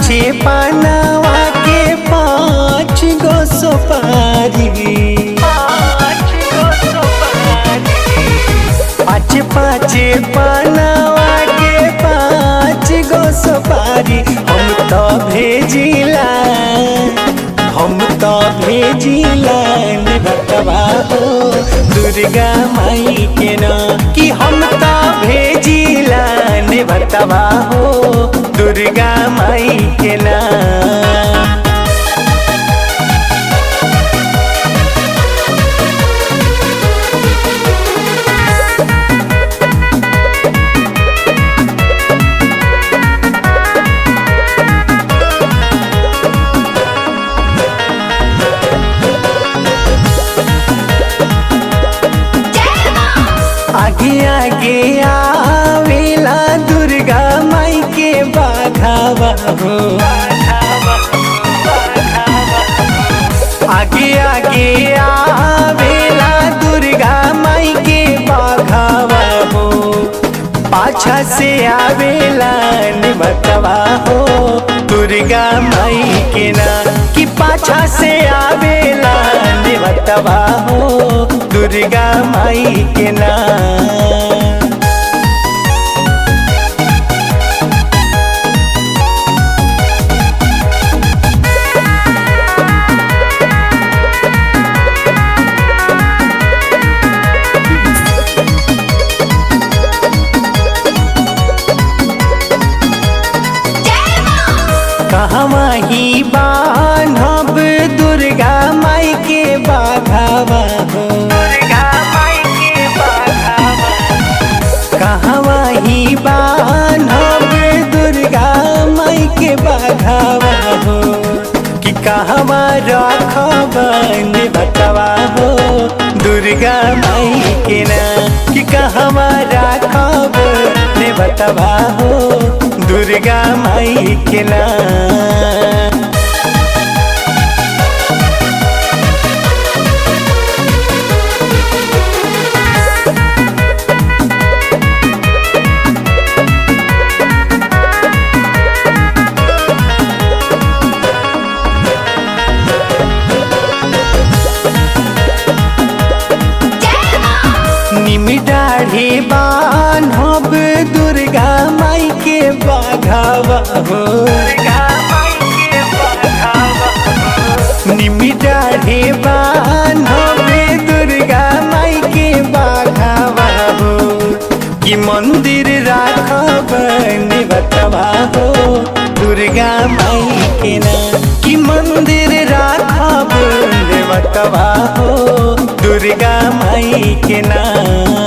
पाँचे पानवा के पाँच गो सुपारी पाँच पाँचे पानवा के पाँच गो सुपारी हम तो भेजिला हम तो भेजिला बतवा हो दुर्गा माई के ना कि हम तो भेजिला बतवा हो दुर्गा माई के ना आगे आगे आवेला दुर्गा माई के बाघावा हो आगे आगे आवेला दुर्गा माई के बाघावा हो पाछा से आवेला निबतवा हो दुर्गा माई के ना कि पाछा से आवेला निबतवा हो दुर्गा माई के ना कहवा ही बान्हब दुर्गा माई के बाघावा हो कहवा ही बान्हब दुर्गा माई के बाघावा हो कि कहवा रखब बतवा हो दुर्गा माई के ना कि कहवा रखब ने बतवा हो दुर्गा माई के ना निमिडाढ़ी बान्हब दुर्गा माई के बाघावा हो निमिडाढ़ी बान्हब दुर्गा माई के बाघावा हो कि मंदिर राखब बतवा हो दुर्गा माई के ना कि मंदिर राखब बतवा हो दुर्गा माई के ना